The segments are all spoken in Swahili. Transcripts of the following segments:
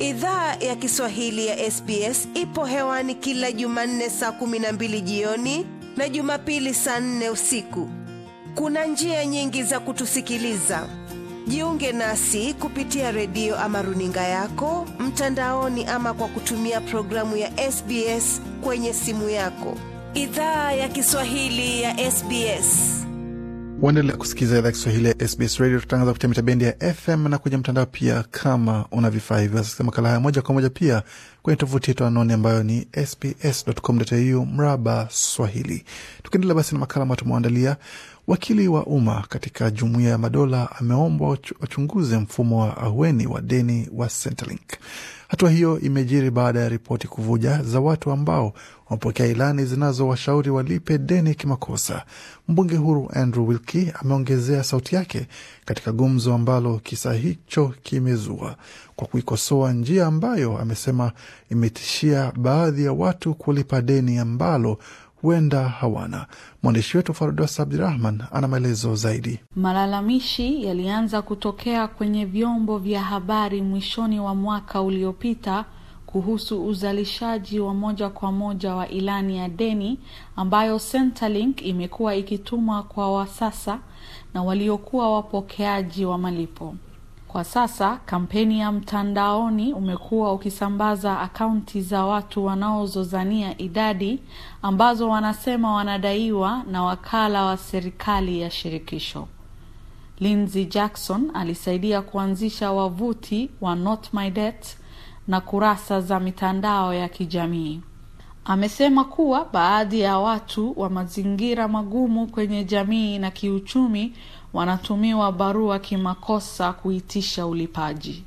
Idhaa ya Kiswahili ya SBS ipo hewani kila Jumanne saa kumi na mbili jioni na Jumapili saa nne usiku. Kuna njia nyingi za kutusikiliza. Jiunge nasi kupitia redio ama runinga yako mtandaoni, ama kwa kutumia programu ya SBS kwenye simu yako. Idhaa ya Kiswahili ya SBS. Waendelea kusikiliza idhaa Kiswahili ya SBS Radio. Tutangaza kupitia mitabendi ya FM na kwenye mtandao pia. Kama una vifaa hivyo, wasikiza makala haya moja kwa moja pia kwenye tovuti yetu anoni ambayo ni sbs.com.au mraba Swahili. Tukiendelea basi na makala ambayo tumeandalia, wakili wa umma katika Jumuiya ya Madola ameombwa wachunguze mfumo wa ahueni wa deni wa Centrelink. Hatua hiyo imejiri baada ya ripoti kuvuja za watu ambao wamepokea ilani zinazowashauri walipe deni kimakosa. Mbunge huru Andrew Wilkie ameongezea sauti yake katika gumzo ambalo kisa hicho kimezua kwa kuikosoa njia ambayo amesema imetishia baadhi ya watu kulipa deni ambalo huenda hawana. Mwandishi wetu Fardos Abdirahman ana maelezo zaidi. Malalamishi yalianza kutokea kwenye vyombo vya habari mwishoni wa mwaka uliopita kuhusu uzalishaji wa moja kwa moja wa ilani ya deni ambayo Centrelink imekuwa ikituma kwa wasasa na waliokuwa wapokeaji wa malipo. Kwa sasa kampeni ya mtandaoni umekuwa ukisambaza akaunti za watu wanaozozania idadi ambazo wanasema wanadaiwa na wakala wa serikali ya shirikisho. Lindsey Jackson alisaidia kuanzisha wavuti wa Not My Debt na kurasa za mitandao ya kijamii. Amesema kuwa baadhi ya watu wa mazingira magumu kwenye jamii na kiuchumi wanatumiwa barua kimakosa kuitisha ulipaji.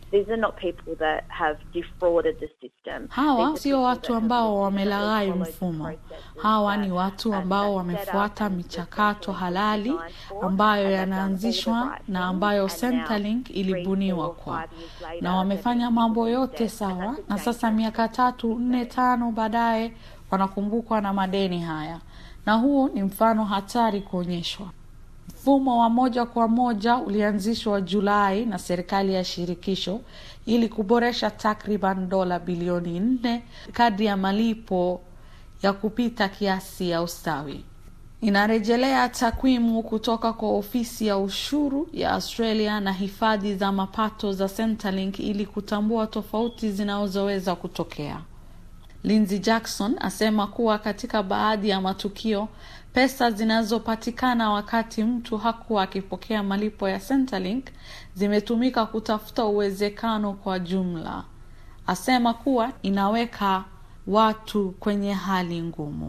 Hawa sio watu ambao wamelaghai mfumo. Hawa ni watu ambao wamefuata michakato halali ambayo yanaanzishwa na ambayo Centrelink ilibuniwa kwa, na wamefanya mambo yote sawa, na sasa miaka tatu nne tano baadaye wanakumbukwa na madeni haya, na huu ni mfano hatari kuonyeshwa. Mfumo wa moja kwa moja ulianzishwa Julai na serikali ya shirikisho ili kuboresha takriban dola bilioni nne kadri ya malipo ya kupita kiasi ya ustawi. Inarejelea takwimu kutoka kwa ofisi ya ushuru ya Australia na hifadhi za mapato za Centrelink ili kutambua tofauti zinazoweza kutokea. Lindsey Jackson asema kuwa katika baadhi ya matukio pesa zinazopatikana wakati mtu hakuwa akipokea malipo ya Centrelink zimetumika kutafuta uwezekano kwa jumla. Asema kuwa inaweka watu kwenye hali ngumu.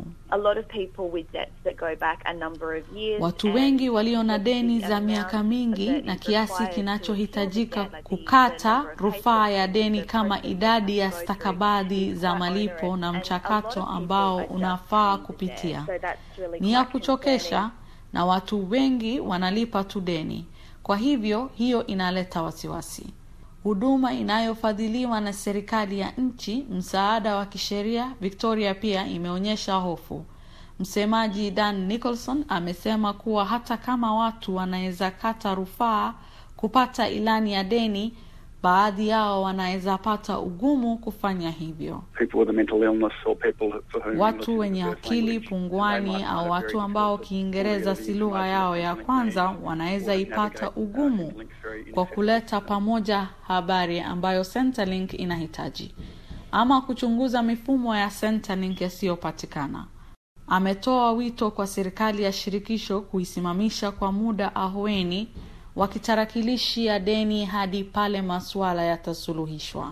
Watu wengi walio na deni za miaka mingi na kiasi kinachohitajika kukata rufaa ya deni kama idadi ya stakabadhi za malipo na mchakato ambao unafaa kupitia ni ya kuchokesha, na watu wengi wanalipa tu deni. Kwa hivyo hiyo inaleta wasiwasi. Huduma inayofadhiliwa na serikali ya nchi, msaada wa kisheria Victoria, pia imeonyesha hofu. Msemaji Dan Nicholson amesema kuwa hata kama watu wanaweza kata rufaa kupata ilani ya deni, baadhi yao wanaweza pata ugumu kufanya hivyo. Watu wenye akili punguani au watu ambao Kiingereza si lugha yao ya kwanza wanaweza ipata ugumu kwa kuleta pamoja habari ambayo Centrelink inahitaji ama kuchunguza mifumo ya Centrelink yasiyopatikana. Ametoa wito kwa serikali ya shirikisho kuisimamisha kwa muda ahueni wakitarakilishi ya deni hadi pale masuala yatasuluhishwa.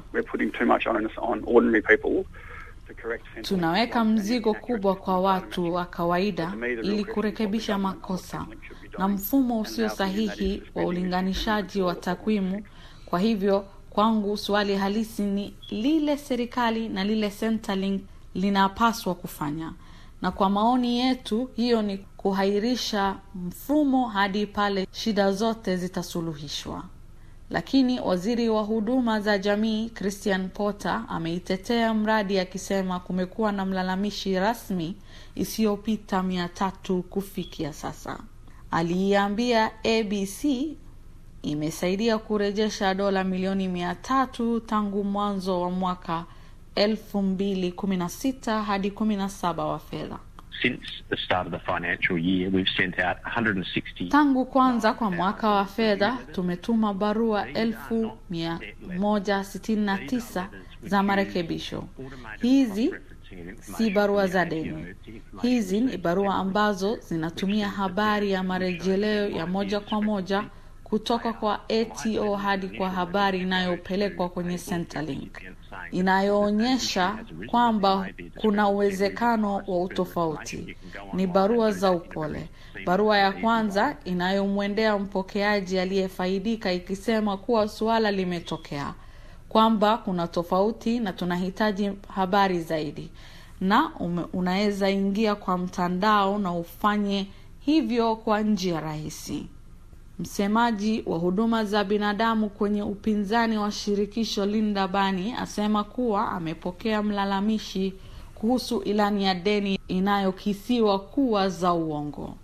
Tunaweka mzigo kubwa kwa watu wa kawaida ili kurekebisha makosa na mfumo usio sahihi wa ulinganishaji wa takwimu. Kwa hivyo, kwangu swali halisi ni lile serikali na lile Centrelink linapaswa kufanya, na kwa maoni yetu hiyo ni kuhairisha mfumo hadi pale shida zote zitasuluhishwa. Lakini waziri wa huduma za jamii Christian Porter ameitetea mradi akisema kumekuwa na mlalamishi rasmi isiyopita mia tatu kufikia sasa. Aliiambia ABC imesaidia kurejesha dola milioni mia tatu tangu mwanzo wa mwaka elfu mbili kumi na sita hadi kumi na saba wa fedha. Since the start of the financial year, we've sent out 160 Tangu kwanza kwa mwaka wa fedha tumetuma barua elfu mia moja sitini na tisa za marekebisho. Hizi si barua za deni. Hizi ni barua ambazo zinatumia habari ya marejeleo ya moja kwa moja kutoka kwa ATO hadi kwa habari inayopelekwa kwenye Centrelink inayoonyesha kwamba kuna uwezekano wa utofauti. Ni barua za upole. Barua ya kwanza inayomwendea mpokeaji aliyefaidika ikisema kuwa suala limetokea, kwamba kuna tofauti na tunahitaji habari zaidi, na ume- unaweza ingia kwa mtandao na ufanye hivyo kwa njia rahisi. Msemaji wa huduma za binadamu kwenye upinzani wa shirikisho Linda Bani asema kuwa amepokea mlalamishi kuhusu ilani ya deni inayokisiwa kuwa za uongo.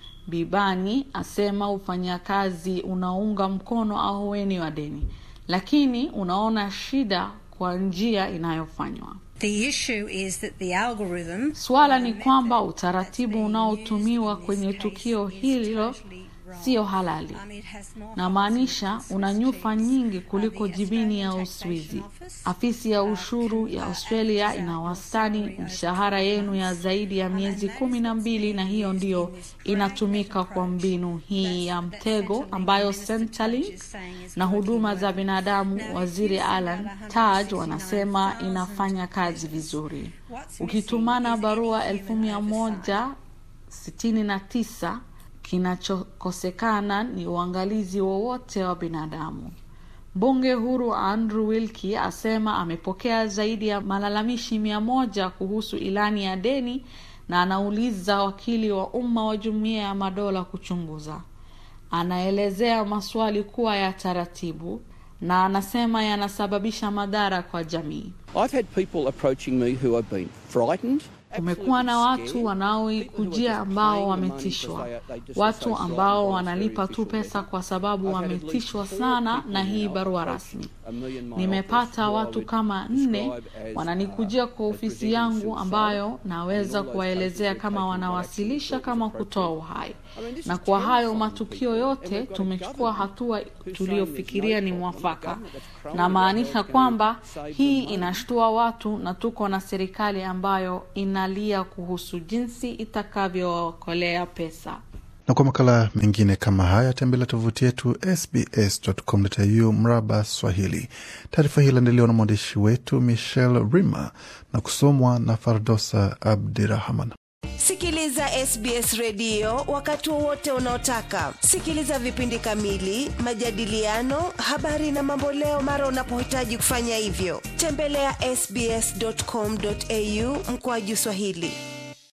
Bibani asema ufanyakazi unaunga mkono ahueni wa deni, lakini unaona shida kwa njia inayofanywa. The issue is that the algorithm Suala ni kwamba utaratibu unaotumiwa kwenye tukio hilo sio halali. Namaanisha una nyufa nyingi kuliko jibini ya Uswizi. Afisi ya ushuru ya Australia ina wastani mishahara yenu ya zaidi ya miezi kumi na mbili, na hiyo ndiyo inatumika kwa mbinu hii ya mtego ambayo Centrelink na huduma za binadamu, waziri Alan Tudge wanasema inafanya kazi vizuri. Ukitumana barua elfu mia moja sitini na tisa kinachokosekana ni uangalizi wowote wa binadamu. Mbunge huru Andrew Wilkie asema amepokea zaidi ya malalamishi mia moja kuhusu ilani ya deni na anauliza wakili wa umma wa Jumuiya ya Madola kuchunguza. Anaelezea maswali kuwa ya taratibu na anasema yanasababisha madhara kwa jamii. I've had people approaching me who have been frightened. Kumekuwa na watu wanaoikujia ambao wametishwa, watu ambao wanalipa tu pesa kwa sababu wametishwa sana na hii barua rasmi. Nimepata watu kama nne wananikujia kwa ofisi yangu ambayo naweza kuwaelezea kama wanawasilisha kama kutoa uhai, na kwa hayo matukio yote tumechukua hatua tuliyofikiria ni mwafaka. Namaanisha kwamba hii inashtua watu na tuko na serikali ambayo inalia kuhusu jinsi itakavyookolea pesa. na kwa makala mengine kama haya tembelea tovuti yetu sbs.com.au mraba Swahili. Taarifa hii iliandaliwa na mwandishi wetu Michelle Rima na kusomwa na Fardosa Abdirahman. Sikiliza SBS redio wakati wowote unaotaka. Sikiliza vipindi kamili, majadiliano, habari na mamboleo mara unapohitaji kufanya hivyo. Tembelea sbs.com.au mkoaju Swahili.